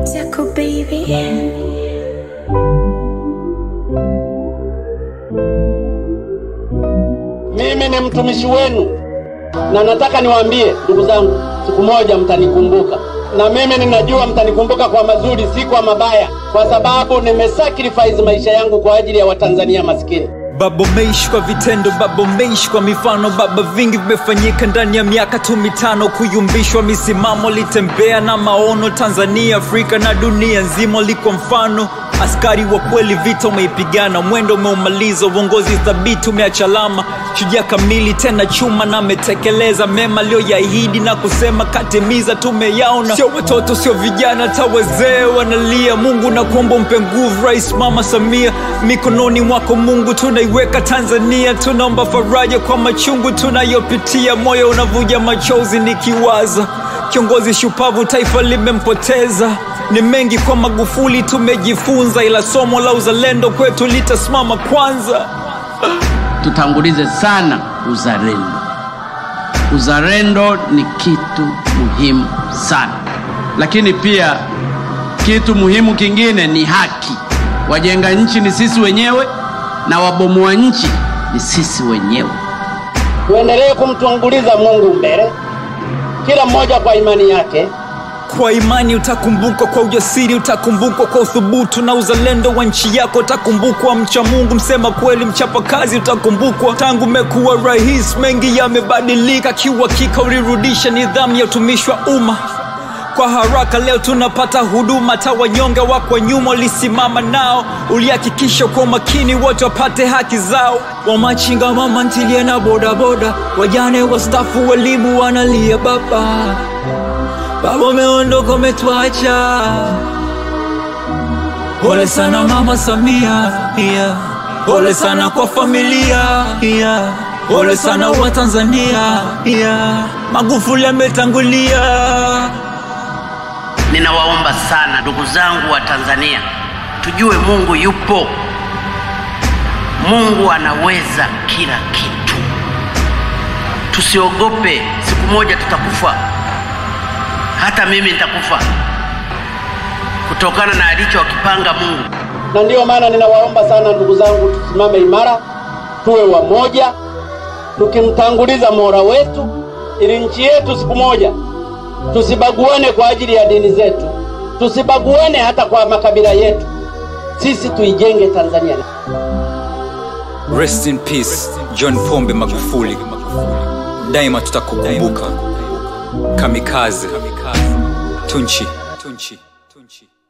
Jaco baby. Mimi ni mtumishi wenu na nataka niwaambie ndugu zangu, siku moja mtanikumbuka, na mimi ninajua mtanikumbuka kwa mazuri, si kwa mabaya, kwa sababu nimesacrifice maisha yangu kwa ajili ya Watanzania maskini. Baba umeishi kwa vitendo, baba umeishi kwa mifano, baba vingi vimefanyika ndani ya miaka tu mitano. Kuyumbishwa misimamo, litembea na maono, Tanzania, Afrika na dunia nzima liko mfano. Askari wa kweli, vita umeipigana, mwendo umeumaliza, uongozi thabiti umeacha alama, shujaa kamili tena chuma na ametekeleza mema aliyoyaahidi na kusema katimiza, tumeyaona. Sio watoto, sio vijana, hata wazee wanalia. Mungu na kuomba umpe nguvu Rais Mama Samia, mikononi mwako Mungu tunaiweka Tanzania, tunaomba faraja kwa machungu tunayopitia, moyo unavuja machozi nikiwaza kiongozi shupavu taifa limempoteza. Ni mengi kwa Magufuli tumejifunza, ila somo la uzalendo kwetu litasimama kwanza. tutangulize sana uzalendo. Uzalendo ni kitu muhimu sana, lakini pia kitu muhimu kingine ni haki. Wajenga nchi ni sisi wenyewe na wabomoa nchi ni sisi wenyewe. Tuendelee kumtanguliza Mungu mbele, kila mmoja kwa imani yake. Kwa imani utakumbukwa, kwa ujasiri utakumbukwa, kwa uthubutu na uzalendo wa nchi yako utakumbukwa. Mcha Mungu, msema kweli, mchapa kazi utakumbukwa. Tangu umekuwa rais, mengi yamebadilika, kiuhakika ulirudisha nidhamu ya utumishi wa umma kwa haraka. Leo tunapata huduma, hata wanyonge wako nyuma ulisimama nao, ulihakikisha kwa makini wote wapate haki zao. Wamachinga, mama ntilie na bodaboda, wajane, wastafu, walimu wanalia baba Baba umeondoka umetuacha, pole sana mama Samia, yeah. Pole sana kwa familia, yeah. Pole sana wa Tanzania, yeah. Magufuli ametangulia. Ninawaomba sana ndugu zangu wa Tanzania, tujue Mungu yupo. Mungu anaweza kila kitu, tusiogope. Siku moja tutakufa, hata mimi nitakufa kutokana na alichokipanga Mungu. Na ndiyo maana ninawaomba sana ndugu zangu, tusimame imara, tuwe wamoja, tukimtanguliza Mola wetu, ili nchi yetu siku moja tusibaguane kwa ajili ya dini zetu, tusibaguane hata kwa makabila yetu. Sisi tuijenge Tanzania. Rest in peace John Pombe Magufuli, daima tutakukumbuka. Kamikaze Tunchi, Tunchi, Tunchi.